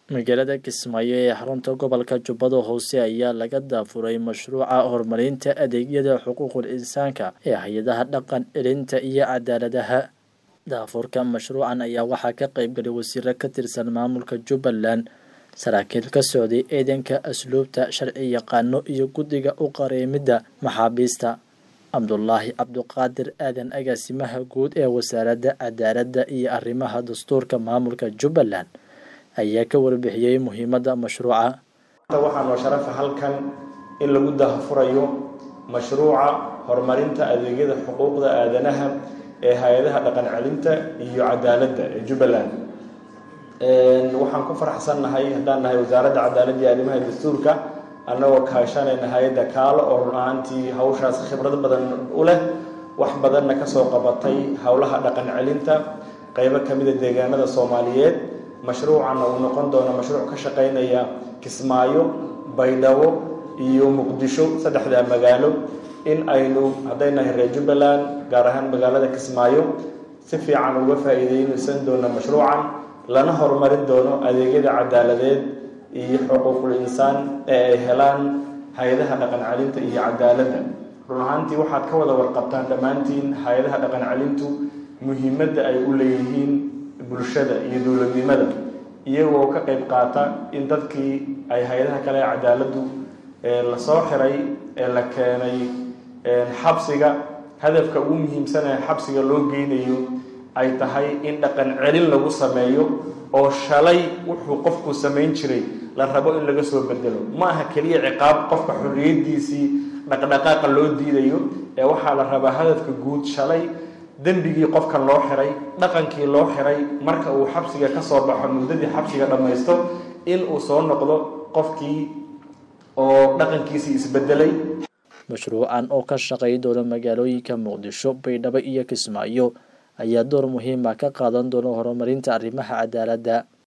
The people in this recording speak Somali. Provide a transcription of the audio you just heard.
magaalada kismaayo ee xarunta gobolka jubbada hoose ayaa laga daafuray mashruuca horumarinta adeegyada xuquuqul insaanka ee hay-adaha dhaqan celinta iyo cadaaladaha daafurka mashruucan ayaa waxaa ka qaybgalay wasiiro ka tirsan maamulka jubbaland saraakiil ka socday ciidanka asluubta sharci yaqaano iyo guddiga u qareemidda maxaabiista cabdulaahi cabduqaadir aadan agaasimaha guud ee wasaaradda cadaaladda iyo arrimaha dastuurka maamulka jubbaland ayaa ka warbixiyey muhiimadda mashruuca waxaa noo sharafa halkan in lagu daahfurayo mashruuca horumarinta adeegyada xuquuqda aadanaha ee hay-adaha dhaqan celinta iyo cadaaladda ee jubbaland waxaan ku faraxsannahay haddaan nahay wasaaradda cadaaladda iyo arrimaha dastuurka annagoo kaashanayna hay-adda kaalo oo run ahaantii hawshaas khibrad badan u leh wax badanna kasoo qabatay howlaha dhaqan celinta qeybo kamida deegaanada soomaaliyeed mashruucanna uu noqon doono mashruuc ka shaqeynaya kismaayo baydhabo iyo muqdisho saddexdaa magaalo in aynu hadday nahay reer jubbaland gaar ahaan magaalada kismaayo si fiican uga faa-iideynaysan doono mashruucan lana horumarin doono adeegyada cadaaladeed iyo xuquuqul insaan ee ay helaan hay-adaha dhaqan celinta iyo cadaaladda run ahaantii waxaad ka wada warqabtaan dhammaantiin hay-adaha dhaqan celintu muhiimadda ay u leeyihiin bulshada iyo dowladnimada iyagoo ka qayb qaata in dadkii ay hay-adaha kale ee cadaaladdu lasoo xiray ee la keenay xabsiga hadafka ugu muhiimsan ee xabsiga loo geynayo ay tahay in dhaqan celin lagu sameeyo oo shalay wuxuu qofku samayn jiray la rabo in laga soo bedelo ma aha keliya ciqaab qofka xorriyadiisii dhaqdhaqaaqa loo diidayo ee waxaa la rabaa hadafka guud shalay dembigii qofkan loo xiray dhaqankii loo xiray marka uu xabsiga ka soo baxo muddadii xabsiga dhammaysto in uu soo noqdo qofkii oo dhaqankiisii isbedelay mashruucan oo ka shaqay doona magaalooyinka muqdisho baydhabo iyo kismaayo ayaa door muhiima ka qaadan doona horumarinta arrimaha cadaaladda